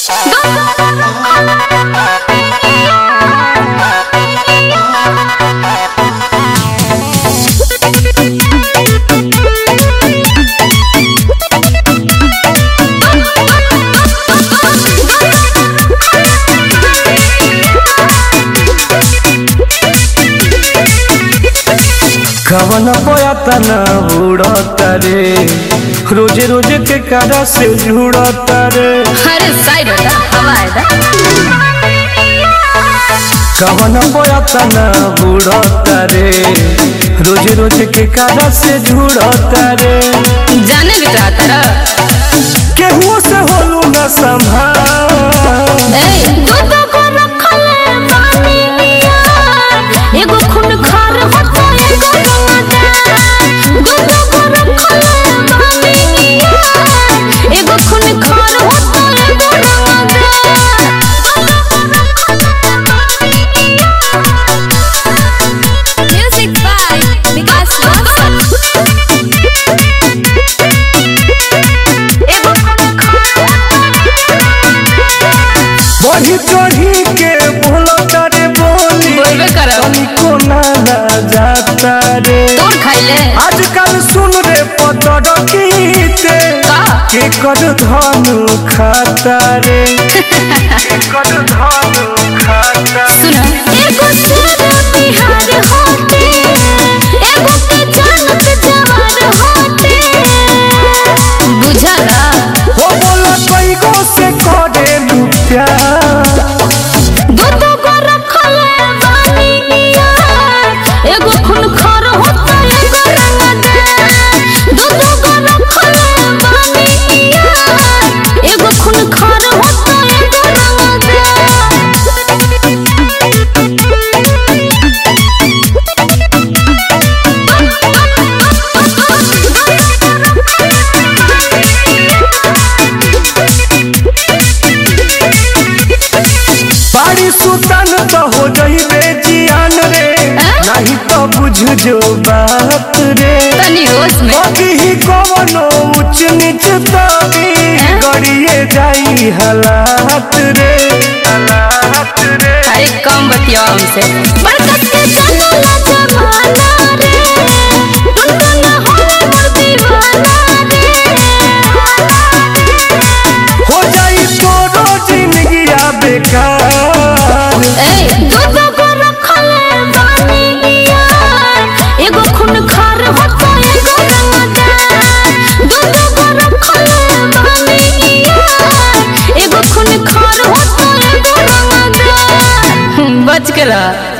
कवन बयातना उड़ता रे रोजे रोजे के कारा से जुड़ता रे अरे साइड होता हवा है कवन बयातना उड़ता रे रोजे रोजे के कारा से जुड़ता रे जाने भी चाहता रहा केहू से होलू न संभाल ए दूध को रखले पानी यार एगो खून खार होता एगो रंगदार दूध को रखले पानी यार एगो खून खार होता एगो रंगदार म्यूजिक बाय विकास वासन एगो खून खार बढ़ी चढ़ी के बोलता रे बोली बोलबे करब। तनिको ना ना जाता रे तोड़ खाइले आजकल सुन रे पतर कीते का के कर धनु खाता रे के कर धनु खाता सुना एगो शेर बिहार होते एगो के जानत जवार होते बुझला हो बोला कोई गो से करे लू प्यार दूध को रखले बानी यार एगो खून खार होता एगो रंगदार दूध को रखले बानी यार एगो खून खार होता एगो बाड़ी सुतन तो हो जइबे जियान रे नहीं तो बुझ जो बात रे तनी होश में बाकी ही कवनो उच्च नीच तभी गड़िए जाई हालात रे हालात रे अरे कम बतिया हमसे बरकत के चलो जमाना रे दुनिया हो मोर दीवाना हो जाई तोरो जिंदगी बेकार रे ए दूध को रखले बानी यार एगो खून खार होता एगो रंगदार दूध को रखले बानी यार एगो खून खार होता एगो रंगदार बच के रह